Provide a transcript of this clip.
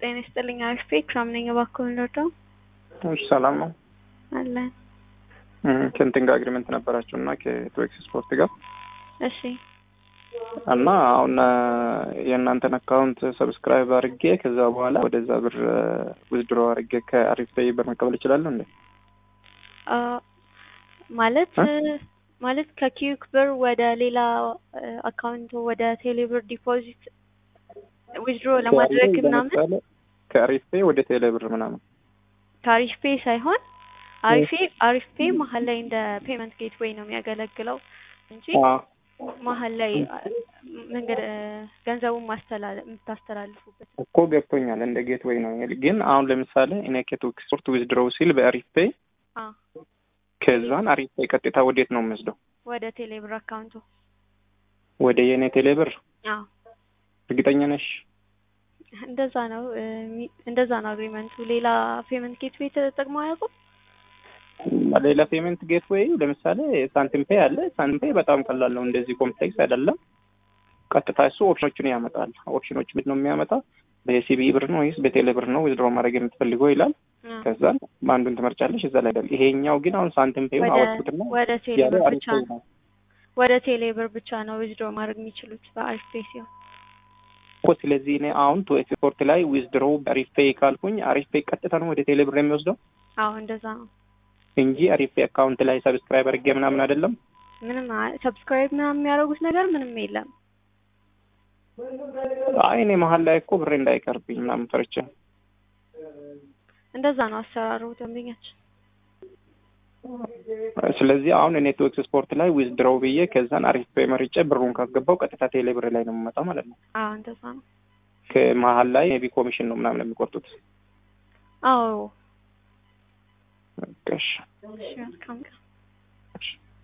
ጤና ይስጥልኝ። አሪፍ ፔክ ሳምነኝ እባክዎን ልርዳው? እሺ ሰላም ነው። አለን። ከእንትን ጋር አግሪመንት ነበራችሁ እና ከቶኤክስ ስፖርት ጋር እሺ እና አሁን የእናንተን አካውንት ሰብስክራይብ አድርጌ ከዛ በኋላ ወደዛ ብር ውዝድሮ አድርጌ ከአሪፍ ፔይ ብር መቀበል እችላለሁ እንዴ? አ ማለት ማለት ከኪዩክ ብር ወደ ሌላ አካውንት ወደ ቴሌብር ዲፖዚት ዊዝድሮ ለማድረግ ምናምን ከአሪፍ ፔይ ወደ ቴሌ ብር ምናምን ከአሪፍ ፔይ ሳይሆን አሪፍ አሪፍ ፔይ መሀል ላይ እንደ ፔመንት ጌትዌይ ነው የሚያገለግለው እንጂ መሀል ላይ መንገድ ገንዘቡን ማስተላለፍ የምታስተላልፉበት እኮ ገብቶኛል። እንደ ጌትዌይ ነው ግን አሁን ለምሳሌ እኔ ከቶኤክስ ስፖርት ዊዝድሮው ሲል በአሪፍ ፔይ አ ከዛን አሪፍ ፔይ ቀጥታ ወዴት ነው የምወስደው? ወደ ቴሌብር አካውንቱ ወደ የኔ ቴሌ ብር። አዎ እርግጠኛ ነሽ? እንደዛ ነው እንደዛ ነው አግሪመንቱ። ሌላ ፔመንት ጌትዌይ ተጠቅመው አያውቁም? ሌላ ፔመንት ጌትዌይ ለምሳሌ ሳንቲም ፔይ አለ። ሳንቲም ፔይ በጣም ቀላል ነው፣ እንደዚህ ኮምፕሌክስ አይደለም። ቀጥታ እሱ ኦፕሽኖችን ያመጣል። ኦፕሽኖች ምንድን ነው የሚያመጣ? በሲቢ ብር ነው ወይስ በቴሌ ብር ነው ዊዝድሮ ማድረግ የምትፈልገው ይላል። ከዛ አንዱን ትመርጫለሽ፣ እዛ ላይ አይደል። ይሄኛው ግን አሁን ሳንቲም ፔይ አወጡትና ወደ ቴሌብር ብቻ ነው ወደ ቴሌብር ብቻ ነው ዊዝድሮ ማድረግ የሚችሉት በአሪፍ ፔይ ሲሆን እኮ ስለዚህ እኔ አሁን ቱ ኤክስፖርት ላይ ዊዝድሮ አሪፍ ፔይ ካልኩኝ አሪፍ ፔይ ቀጥታ ነው ወደ ቴሌ ብር የሚወስደው አዎ እንደዛ ነው እንጂ አሪፍ ፔይ አካውንት ላይ ሰብስክራይብ አድርጌ ምናምን አይደለም። ምንም ሰብስክራይብ ምናምን የሚያደርጉት ነገር ምንም የለም። አይ እኔ መሀል ላይ እኮ ብሬ እንዳይቀርብኝ ምናምን ፈርቼ እንደዛ ነው አሰራሩ ደንበኛችን። ስለዚህ አሁን እኔ ቱ ኤክስፖርት ላይ ዊዝድሮው ብዬ ከዛን አሪፍ ፔይ መርጬ ብሩን ካስገባው ቀጥታ ቴሌ ብር ላይ ነው የምመጣው ማለት ነው። አዎ እንደዛ ነው። ከመሀል ላይ ሜቢ ኮሚሽን ነው ምናምን የሚቆርጡት። አዎ እሺ እሺ መልካም ቀን